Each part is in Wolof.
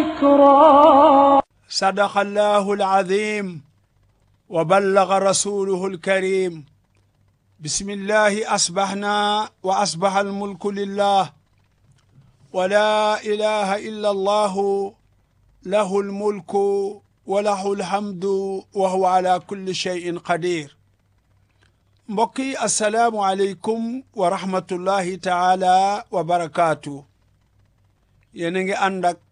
ذكرى صدق الله العظيم وبلغ رسوله الكريم بسم الله أصبحنا وأصبح الملك لله ولا إله إلا الله له الملك وله الحمد وهو على كل شيء قدير mbokk yi asalaamu aleykum wa rahmatullahi taala wa barakaatu yéen a ngi ànd ak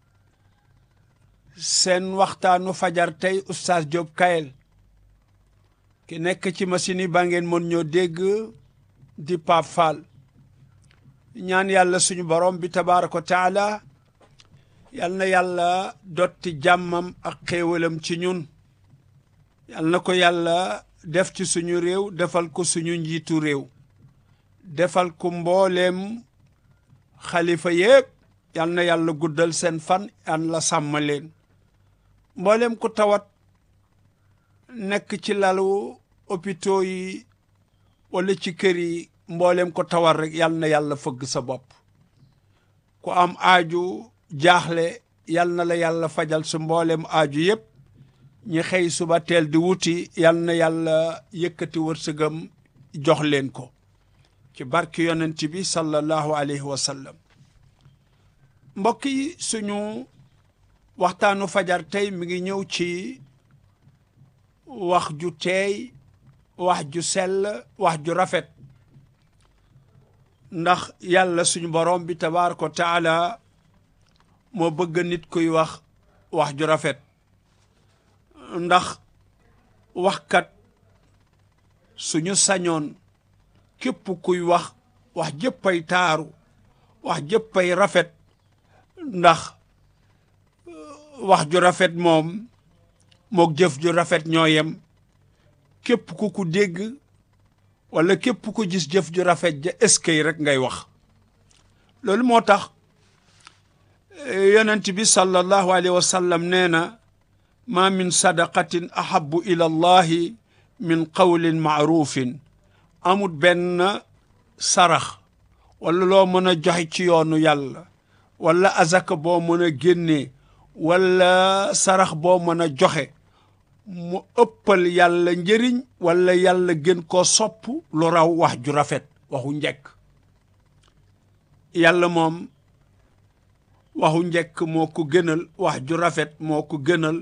seen waxtaanu fajar tey oustaz Diop Kayel ki nekk ci machine yi ba ngeen mën ñoo dégg di Pape Fall ñaan yàlla suñu borom bi tabaaraka wa taala yal na yàlla dotti jàmmam ak xéewalam ci ñun yal na ko yàlla def ci suñu réew defal ko suñu njiitu réew defal ko mbooleem xalifa yépp yal na yàlla guddal seen fan yal la sàmm leen mbooleem ku tawat nekk ci lalu hôpitaux yi wala ci kër yi mbooleem ko tawat rek yal na yàlla fëgg sa bopp ku am aaju jaaxle yal na la yàlla fajal su mbooleem aaju yépp ñi xëy suba teel di wuti yal na yàlla yëkkati wërsëgam jox leen ko ci barki yonent bi sallallahu alayhi wa sallam mbokk yi suñu waxtaanu fajar tey mi ngi ñëw ci wax ju teey wax ju sell wax ju rafet ndax yàlla suñu borom bi tabaaraka wa taala moo bëgg nit kuy wax wax ju rafet ndax waxkat suñu sañoon képp kuy wax wax jëppay taaru wax jëppay rafet ndax wax ju rafet moom mook jëf ju rafet ñoo yem képp ku ku dégg wala képp ku gis jëf ju rafet ja eskay rek ngay wax loolu moo tax yonent bi sallallahu alayhi wa sallam nee na ma min sadaqatin ahabu ila allahi min qawlin maarufin amut benn sarax wala loo mën a joxe ci yoonu yàlla wala azaka boo mën a génnee wala sarax boo mën a joxe mu ëppal yàlla njëriñ wala yàlla gën koo sopp lu raw wax ju rafet waxu njëkk yàlla moom waxu njëkk moo ko gënal wax ju rafet moo ko gënal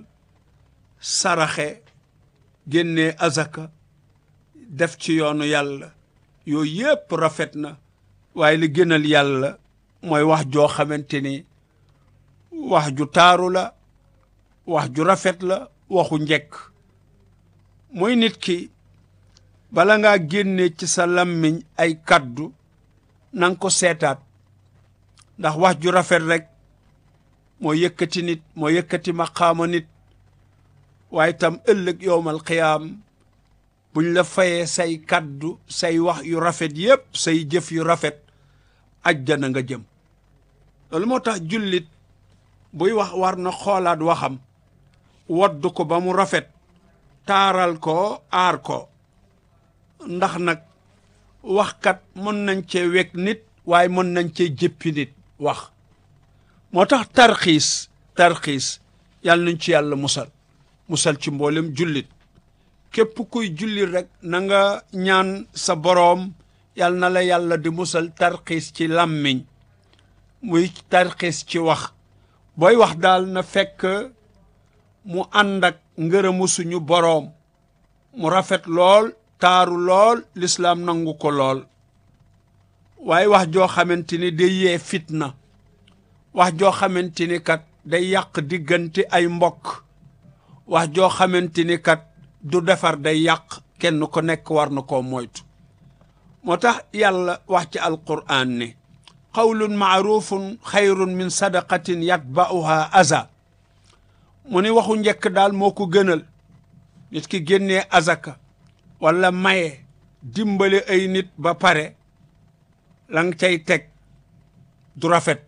saraxe génnee azaka def ci yoonu yàlla yooyu yépp rafet na waaye li gënal yàlla mooy wax joo xamante ni wax ju taaru la wax ju rafet la waxu njëkk mooy nit ki bala ngaa génne ci sa lammiñ ay kaddu nanga ko seetaat ndax wax ju rafet rek moo yëkkati nit moo yëkkati maqaama nit waaye tam ëllëg yowmal qiyaam buñ la fayee say kaddu say wax yu rafet yépp say jëf yu rafet ajjana nga jëm loolu moo tax jullit buy wax war na xoolaat waxam wodd ko ba mu rafet taaral ko aar ko ndax nag waxkat mën nañ cee wekk nit waaye mën nañ cee jëppi nit wax moo tax tarxiis tarxiis yàlla nañ ci yàlla musal musal ci mboolem jullit képp kuy jullit rek na nga ñaan sa boroom yal na la yàlla di musal tarxiis ci làmmiñ muy tarxiis ci wax booy wax daal na fekk mu ànd ak ngërëmu suñu boroom mu rafet lool taaru lool lislaam nangu ko lool waaye wax joo xamante ni day yee fitna wax joo xamante ni kat day yàq diggante ay mbokk wax joo xamante ni kat du defar day yàq kenn ko nekk war na koo moytu moo tax yàlla wax ci alquraan ne qawlun maarufun xayrun min sadaqatin yatba'uha aza mu ni waxu njëkk daal moo ko gënal nit ki génnee azaka wala maye dimbale ay nit ba pare la nga cay teg du rafet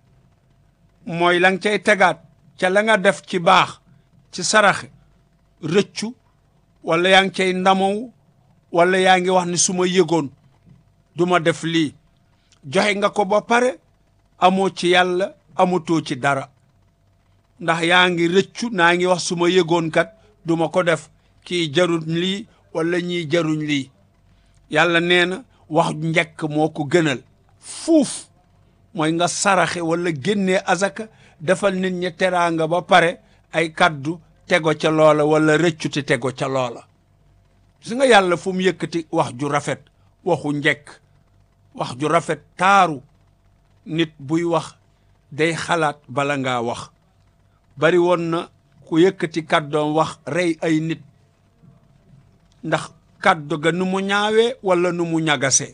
mooy la nga cay tegaat ca la nga def ci baax ci saraxe rëccu wala yaa ngi cay ndamow wala yaa ngi wax ni su ma yëgoon du ma def lii joxe nga ko ba pare amoo ci yàlla amatoo ci dara ndax yaa ngi rëccu naa ngi wax su ma yëgoon kat du ma ko def kii jaruñ lii wala ñii jaruñ lii yàlla nee na wax njëkk moo ko gënal fuuf mooy nga saraxe wala génnee azaka defal nit ñi teraanga ba pare ay kaddu tego ca loola wala rëccute tego ca loola gis nga yàlla fu mu yëkkati wax ju rafet waxu njëkk wax ju rafet taaru nit buy wax day xalaat bala ngaa wax bari woon na ku yëkkati kàddoom wax rey ay nit ndax kàddu ga nu mu ñaawee wala nu mu ñagasee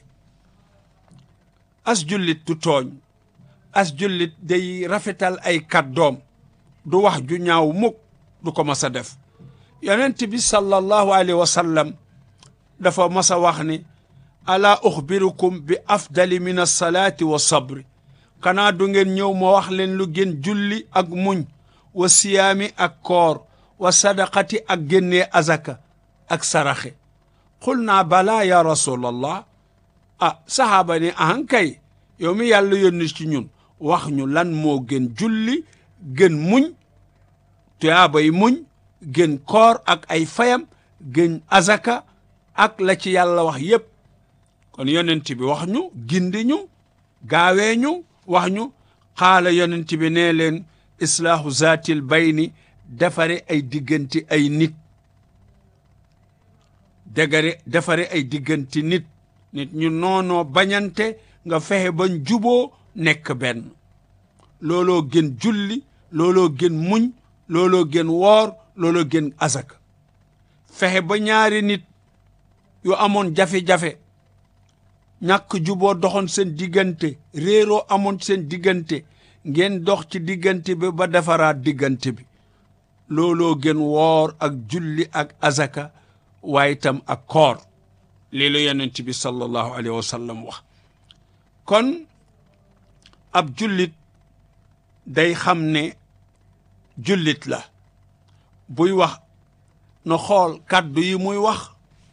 as jullit du tooñ as jullit day rafetal ay kàddoom du wax ju ñaaw mukk du ko mas a def yonent bi sallallahu alayhi wa sallam dafa mas a wax ni ala uxbirukum bi afdali min alsalaati wa sabri xanaa du ngeen ñëw ma wax leen lu gën julli ak muñ wa siyaami ak koor wa sadaqati ak génnee azaka ak saraxe xul naa balaa ya rasulallah ah sahaaba ni ahankay yow mi yàlla yónni ci ñun wax ñu lan moo gën julli gën muñ tuyaabay muñ gën koor ak ay fayam gën azaka ak la ci yàlla wax yépp kon yonent bi wax ñu gindi ñu gaawee ñu wax ñu xaala yonent bi nee leen islaahu zaatil bayni defare ay diggante ay nit dégare defare ay diggante nit nit ñu noonoo bañante nga fexe bañ juboo nekk benn looloo gën julli looloo gën muñ looloo gën woor looloo gën azaka fexe ba ñaari nit yu amoon jafe-jafe ñàkk juboo doxoon seen diggante réeroo amoon seen diggante ngeen dox ci diggante bi ba defaraat diggante bi looloo gën woor ak julli ak azaka waaye itam ak koor lii la yonent bi sallallahu alayhi wa sallam wax kon ab jullit day xam ne jullit la buy wax na xool kàddu yi muy wax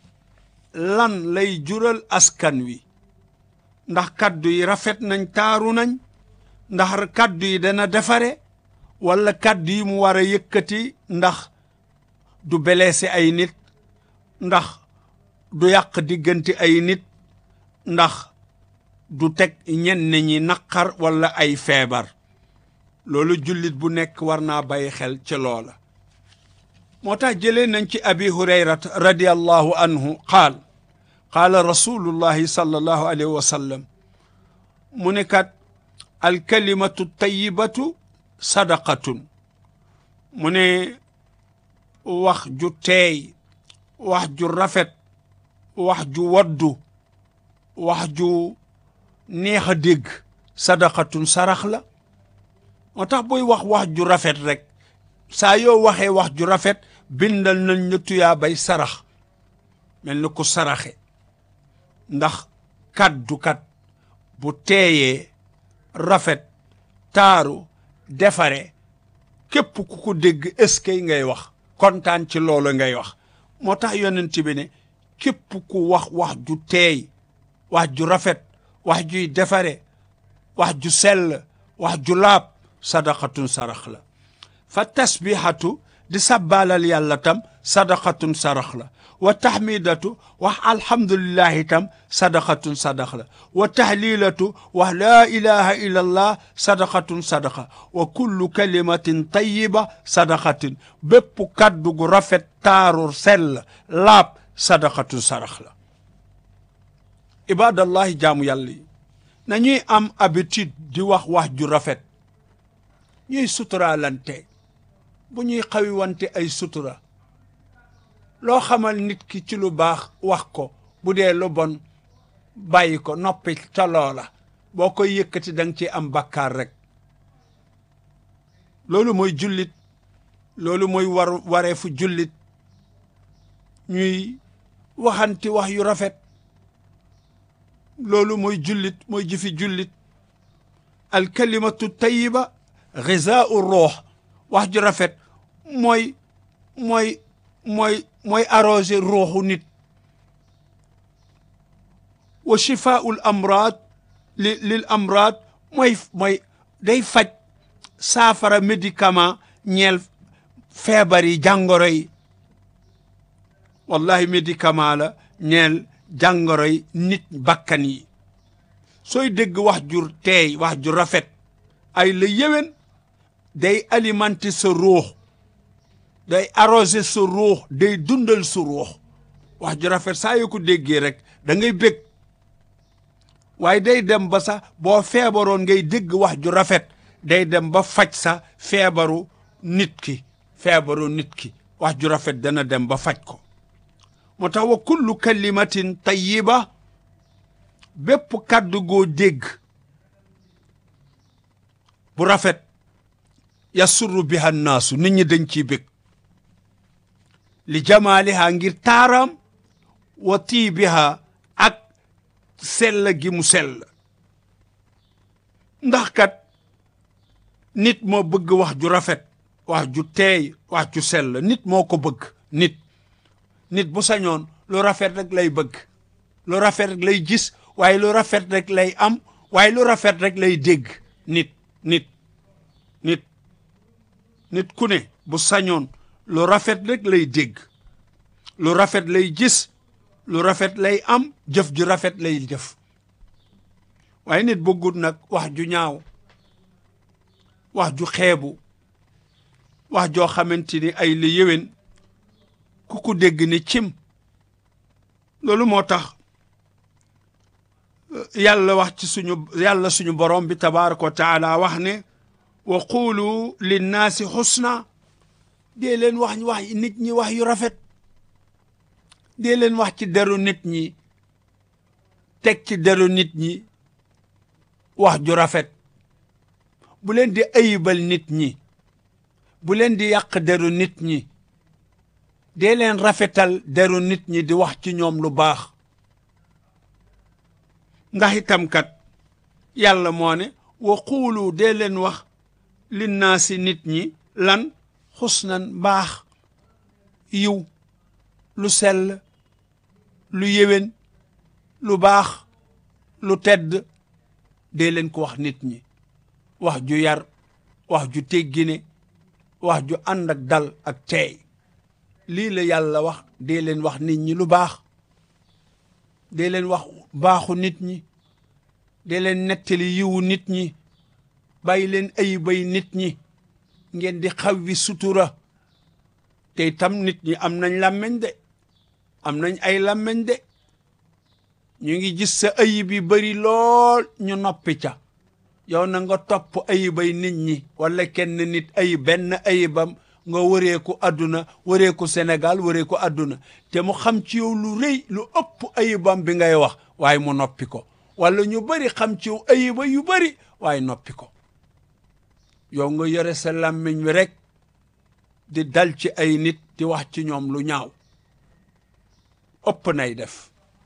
lan lay jural askan wi ndax kàddu yi rafet nañ taaru nañ ndax kàddu yi dana defare wala kàddu yi mu war a yëkkati ndax du blessé ay nit ndax du yàq diggante ay nit ndax du teg ñenn ñi naqar wala ay feebar loolu jullit bu nekk war naa bàyyi xel ci loola moo tax jëlee nañ ci abi hurayrat radiallahu anhu qaal qaala rasulullahi sallallahu alayhi wa sallam mu ne kat alkalimatu tayibatu sadaqatun mu ne wax ju teey wax ju rafet wax ju waddu wax ju neex a dégg sadaqatun sarax la moo tax booy wax wax ju rafet rek saa yoo waxee wax ju rafet bindal nañ la tuyaa bay sarax mel ni ku saraxe ndax kaddu kat bu teeyee rafet taaru defare képp ku ko dégg eskay ngay wax kontaan ci loolu ngay wax moo tax yonent bi ne képp ku wax wax ju teey wax ju rafet wax juy defare wax ju sell wax ju laab sadaqatun sarax la fa tasbihatu di sabbaalal yàlla tam sadaqatun sarax la wa tahmidatu wax alhamdulillahi tam sadaqatun sadax la wa tahlilatu wax laa ilaha illa allah sadaqatun sadaqa wa kullu kalimatin tayiba sadaqatin bépp kaddu gu rafet taaru sell laab sadaqatun sarax la ibadallahi jaamu yàlla yi nañuy am habitude di wax wax ju rafet ñuy suturaalante bu ñuy xawiwante ay sutura loo xamal nit ki ci lu baax wax ko bu dee lu bon bàyyi ko noppi ca loola boo koy yëkkati da nga ci am bakkaar rek loolu mooy jullit loolu mooy war wareefu jullit ñuy waxanti wax yu rafet loolu mooy jullit mooy jëfi jullit alkalimatu tayiba gizaau ruux wax ju rafet mooy mooy mooy mooy arrosé ruuxu nit wa shifaul amraad li lil amraad mooy mooy day faj saafara médicament ñeel feebar yi jàngoro yi wallahi médicament la ñeel jàngoro yi nit bakkan yi sooy dégg wax ju teey wax ju rafet ay la yéwén day alimenter sa ruux day arroser sa ruux day dundal sa ruux wax ju rafet saa yoo ko déggee rek da ngay bég waaye day dem ba sax boo feebaroon ngay dégg wax ju rafet day dem ba faj sa feebaru nit ki feebaru nit ki wax ju rafet dana dem ba faj ko moo tax wa kullu kalimatin tayyiba bépp kàddu goo dégg bu rafet yasurru biha naasu nit ñi dañ ciy bég li jamaaliha ngir taaram wa tiibiha ak sell gi mu sell ndax kat nit moo bëgg wax ju rafet wax ju teey wax ju sell nit moo ko bëgg nit nit bu sañoon lu rafet rek lay bëgg lu rafet rek lay gis waaye lu rafet rek lay am waaye lu rafet rek lay dégg nit nit nit nit ku ne bu sañoon lu rafet rek lay dégg lu rafet lay gis lu rafet lay am jëf ju rafet lay jëf waaye nit bëggut nag wax ju ñaaw wax ju xeebu wax joo xamante ni ay li yéwén ku ko dégg ni cim loolu moo tax yàlla wax ci suñu yàlla suñu borom bi tabaraka wa taala wax ne wa qulu linnaasi xusna dee leen wax wax nit ñi wax yu rafet dee leen wax ci deru nit ñi teg ci deru nit ñi wax ju rafet bu leen di ayibal nit ñi bu leen di yàq deru nit ñi dee leen rafetal deru nit ñi di wax ci ñoom lu baax ndax itam kat yàlla moo ne wa xuulu dee leen wax linnaasi nit ñi lan xusnan baax yiw lu sell lu yéwén lu baax lu tedd dee leen ko wax nit ñi wax ju yar wax ju teggine wax ju ànd ak dal ak teey lii la yàlla wax dee leen wax nit ñi lu baax dee leen wax baaxu nit ñi dee leen nettali yiwu nit ñi bàyyi leen ayibay nit ñi ngeen di xawwi sutura te itam nit ñi am nañ làmmeñ de am nañ ay làmmeñ de ñu ngi gis sa ayib yi bari lool ñu noppi ca yow na nga topp ayibay nit ñi wala kenn nit ayib benn ayibam nga wëreeku àdduna wëreeku Sénégal wëreeku àdduna te mu xam ci yow lu rëy lu ëpp ayibam bi ngay wax waaye mu noppi ko wala ñu bari xam ci yow ayiba yu bari waaye noppi ko yow nga yore sa làmmiñ wi rek di dal ci ay nit di wax ci ñoom lu ñaaw ëpp nay def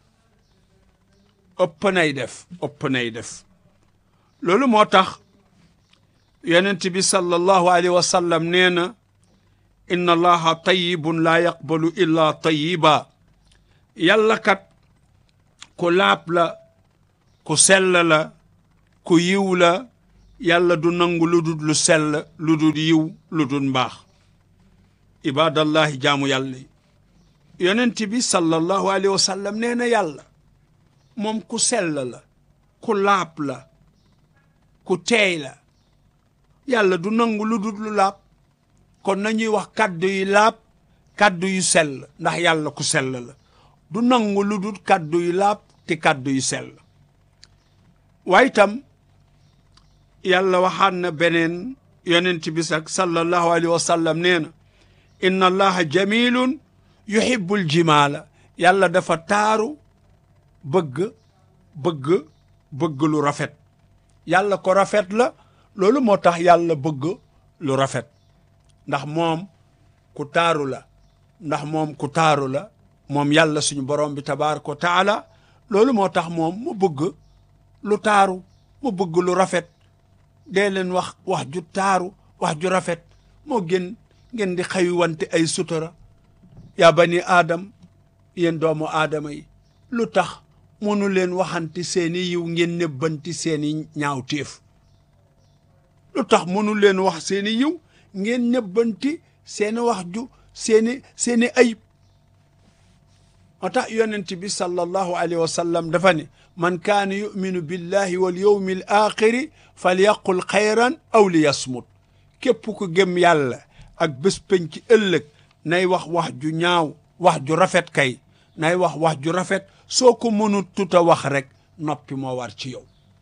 ëpp nay def ëpp nay def loolu moo tax yonent bi sallallahu alayhi wa sallam nee na inna allaha tayyibun laa yaqbalu illa tayyiba yàlla kat ku laab la ku sell la ku yiw la yàlla du nangu lu dul lu sell lu dul yiw lu dul mbaax ibadallahi jaamu yàlla yi yonent bi sallallahu alayhi wa sallam nee na yàlla moom ku sell la ku laab la ku teey la yàlla du nangu lu dul lu laab kon nañuy wax kàddu yu laab kàddu yu sell ndax yàlla ku sell la du nangu lu dul kàddu yu laab te kàddu yu sell waaye itam yàlla waxaan na beneen yonent bi sax sallallahu alayhi wa sallam nee na inna allaha jamilun yuhibbul jimaala yàlla dafa taaru bëgg bëgg bëgg lu rafet yàlla ko rafet la loolu moo tax yàlla bëgg lu rafet ndax moom ku taaru la ndax moom ku taaru la moom yàlla suñu borom bi tabaaraka wa taala loolu moo tax moom mu bëgg lu taaru mu bëgg lu rafet dee leen wax wax ju taaru wax ju rafet moo gën ngeen di xëy wante ay sutura yaa bani aadam yéen doomu aadama yi lu tax mënu leen waxanti seeni yiw ngeen nebbanti seeni ñaawteef lu tax mënu leen wax seeni yiw ngeen nëbbanti seeni wax ju seeni seeni ayib moo tax yonent bi sallallahu alayhi wa sallam dafa ne man kaana yuminu billahi wal yawmi al axiri falyaqul xayran aw li yasmut képp ku gëm yàlla ak bés penc ci ëllëg nay wax wax ju ñaaw wax ju rafet kay nay wax wax ju rafet soo ko mënut tuta wax rek noppi moo war ci yow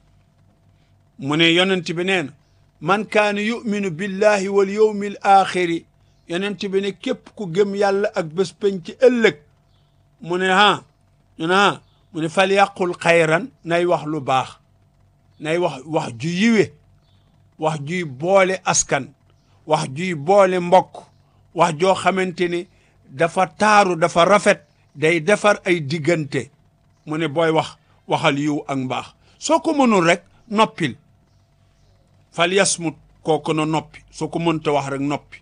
mu ne yonent bi nee na man kaana yuminu billahi wal yawmi al axiri yonent bi ne képp ku gëm yàlla ak bés penc ci ëllëg mu ne ha ñu ne ha mu ne fal yàqul xayran nay wax lu baax nay wax wax ju yiwe wax juy boole askan wax juy boole mbokk wax joo xamante ni dafa taaru dafa rafet day defar ay diggante mu ne booy wax waxal yiw ak mbaax soo ko mënul rek noppil fal yasmut kooku na noppi soo ko mënta wax rek noppi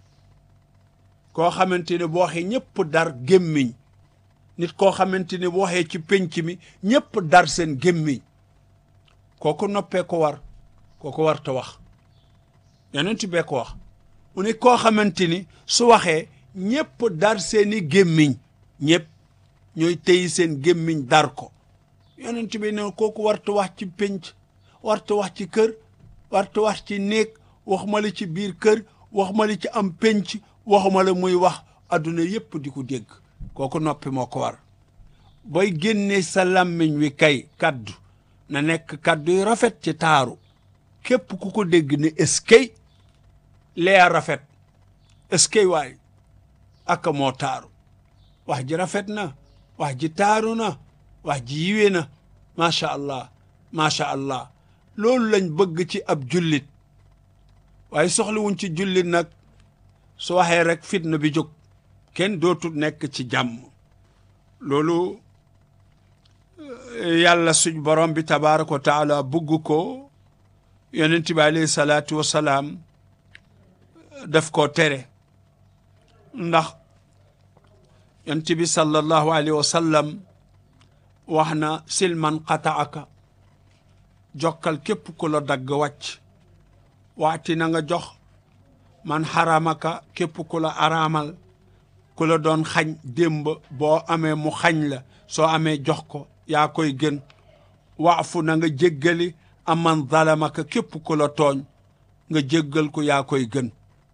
koo xamante ne boo waxee ñëpp dar gémmiñ nit koo xamante ne bu waxee ci penc mi ñëpp dar seen gémmiñ kooku noppee ko war kooku war te wax yonent bee ko wax mu ne koo xamante ni su waxee ñëpp dar seeni gémmiñ ñëpp ñooy téyi seen gémmiñ dar ko yonent bi ne kooku warta wax ci penc warta wax ci kër warta wax ci néeg waxuma la ci biir kër waxuma la ci am penc waxuma la muy wax adduna yépp di ko dégg kooku noppi moo ko war booy génne sa làmmiñ wi kay kaddu na nekk kaddu yu rafet ci taaru képp ku ko dégg ne eskay lee rafet eskay waay aka moo taaru wax ji rafet na wax ji taaru na wax ji yiwe na macha allah macha allah loolu lañ bëgg ci ab jullit waaye soxlawuñ ci jullit nag su waxee rek fitna bi jóg kenn dootul nekk ci jàmm loolu yàlla suñ borom bi tabaraka wa taala bugg ko yonent bi alayhi salaatu wasalaam daf koo tere ndax yonent bi sallallahu alayhi wa sallam wax na silman qataaka jokkal képp ku la dagg wàcc waati na nga jox man xaramaka képp ku la araamal ku la doon xañ démb boo amee mu xañ la soo amee jox ko yaa koy gën waafu na nga jéggali aman zalamaka képp ku la tooñ nga jéggal ko yaa koy gën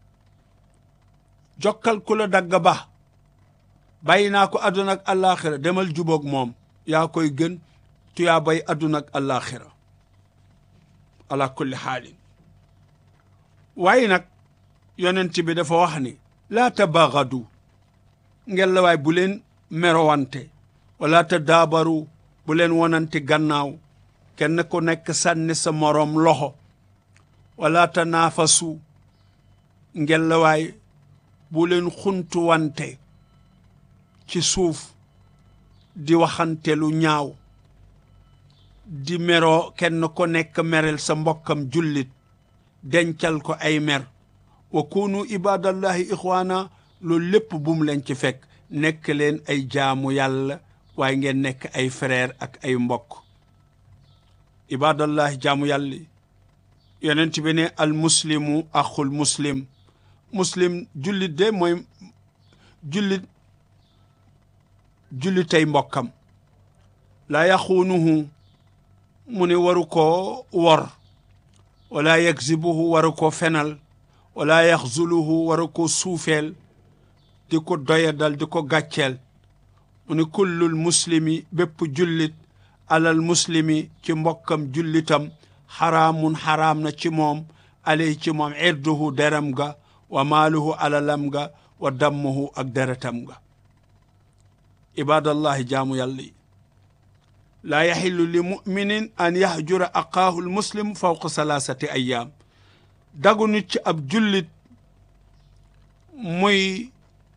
jokkal ku la dagg ba bàyyi naa ko àdduna ak àllaaxira demal jubóog moom yaa koy gën tuyaa bay àdduna ak àllaaxira ala kulli xaalin waaye nag yonent bi dafa wax ni laa tabaagadu ngel la waay bu leen merowante wala ta daabaru bu leen wonante gannaaw kenn ku nekk sànni sa moroom loxo wala ta naafasu ngel la waay bu leen xuntuwante ci suuf di waxante lu ñaaw di meroo kenn ku nekk merel sa mbokkam jullit dencal ko ay mer wa kunu ibadallahi ixwaana loolu lépp bum leen ci fekk nekk leen ay jaamu yàlla waaye ngeen nekk ay frère ak ay mbokk ibadallahi jaamu yàlla yonent bi ne al muslimu axul muslim muslim jullit de mooy jullit jullitay mbokkam laa yaxuunuhu mu ne waru koo wor wala yakzibuhu waru ko fenal wala yaxzuluhu waru ko suufeel di ko doyadal di ko gàcceel mu ne kullul muslimi bépp jullit alal muslimi ci mbokkam jullitam xaraamun xaraam na ci moom alay ci moom irduhu deram ga wa maaluhu alalam ga wa dammuhu ak deretam ga ibadallahi jaamu yàlla yi laa yaxillu li muminin an yaxjura aqaahu lmuslim fawqa salaasati ayaam dagu nit ci ab jullit muy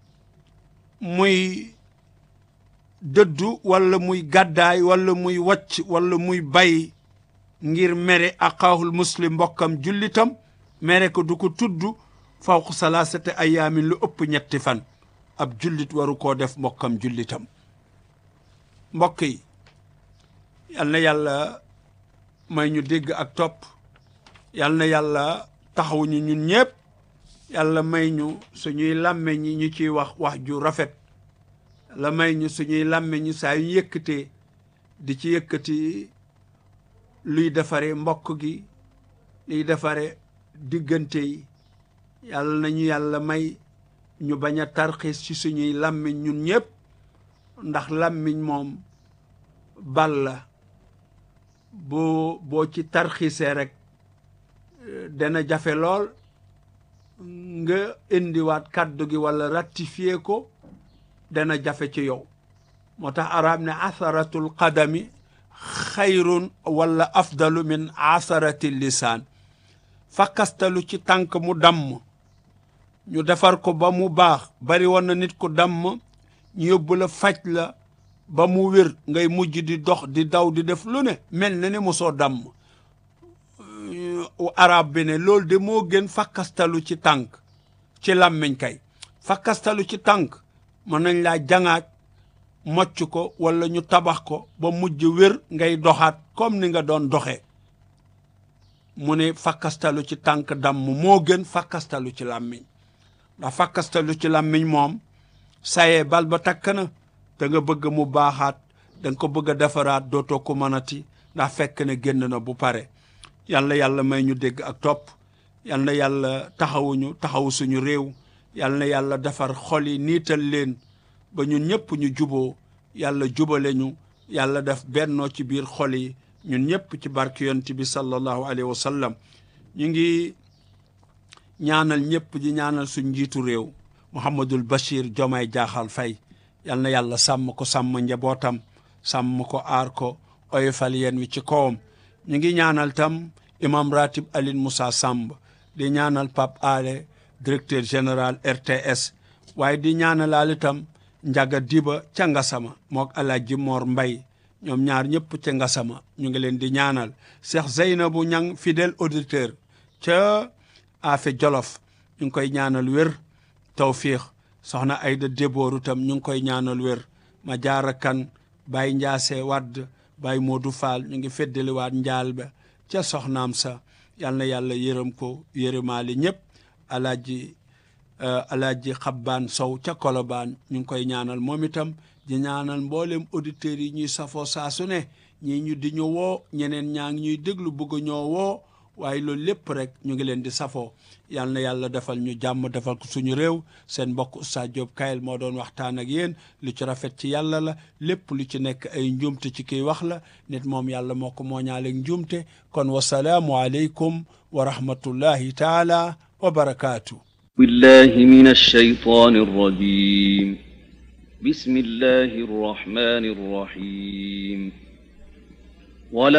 muy dëddu wala muy gàddaay wala muy wàcc wala muy bay ngir mere aqaahul muslim mbokkam jullitam mere ko du ko tudd fawqa salaasati ayaamin lu ëpp ñetti fan ab jullit waru koo def mbokkam jullitam mbokk yi yal na yàlla may ñu dégg ak topp yal na yàlla taxaw ñu ñun ñëpp yàlla may ñu suñuy làmmeñ ñi ñu ciy wax wax ju rafet la may ñu suñuy làmmeñ ñi saa yu yëkkatee di ci yëkkati luy defare mbokk gi luy defare diggante yi yàlla nañu yàlla may ñu bañ a tarxiis ci suñuy làmmiñ ñun ñëpp ndax làmmiñ moom bal la boo boo ci tarxiisee rek dana jafe lool nga indiwaat kàddu gi walla ratifier ko dana jafe ci yow moo tax arab ne asaratul qadami xayrun walla afdalu min asarati lisaan fakkastalu ci tànk mu damm ñu defar ko ba mu baax bari woon na nit ku damm ñu yóbbu la faj la ba mu wér ngay mujj di dox di daw di def lu ne mel na ne mosoo damm arab bi ne loolu de moo gën fakkastalu ci tànk ci làmmiñ kay fakkastalu ci tànk mën nañ laa jangaaj mocc ko walla ñu tabax ko ba mujj wér ngay doxaat comme ni nga doon doxee mu ne fakkastalu ci tànk damm moo gën fakkastalu ci làmmiñ ndax fakkastalu ci làmmiñ moom sayee bal ba takk na da nga bëgg mu baaxaat da nga ko bëgg a defaraat dootoo ko mënati ndax fekk ne génn na bu pare yàlla yàlla may ñu dégg ak topp yal na yàlla taxawuñu taxawu suñu réew yal na yàlla defar xol yi niital leen ba ñun ñëpp ñu juboo yàlla jubale ñu yàlla def bennoo ci biir xol yi ñun ñëpp ci barke yonent bi sallallahu alayhi wa sallam ñu ngi ñaanal ñëpp di ñaanal suñ njiitu réew Mouhamadul Bachir Diomaye Diakhar Faye yal na yàlla sàmm ko sàmm njabootam sàmm ko aar ko oyofal yeen wi ci kawam ñu ngi ñaanal tam imam ratib Aline Moussa Samb di ñaanal Pape Ale directeur général RTS waaye di ñaanalaal itam Njaga Diba ca Ngasama mook Alaaji Mor Mbay ñoom ñaar ñëpp ca Ngasama ñu ngi leen di ñaanal Cheikh Zeynabu Ñang fidèle auditeur ca Afe Jolof ñu ngi koy ñaanal wér tawfiix soxna Ayda Débooru tam ñu ngi koy ñaanal wér ma jaara kan Baye Njaase Wadd Baye Modou Fall ñu ngi feddaliwaat njaal ba ca soxnaam sa yal na yàlla yërëm ko yërëmaali ñëpp alaaji alaaji xabbaan sow ca kolobaan ñu ngi koy ñaanal moom itam di ñaanal mboolem auditeurs yi ñuy safoo saa su ne ñii ñu di ñu woo ñeneen ñaa ngi ñuy déglu bëgg ñoo woo waaye loolu lépp rek ñu ngi leen di safoo yal na yàlla defal ñu jàmm defal ko suñu réew seen mbokk Oustaz Diop Kayel moo doon waxtaan ak yéen lu ci rafet ci yàlla la lépp lu ci nekk ay njuumte ci kiy wax la nit moom yàlla moo ko mooñaaleeg njuumte kon wasalaamu aleykum wa rahmatullahi taala wa barakaatu بالله من الشيطان الرجيم بسم الله الرحمن الرحيم ولا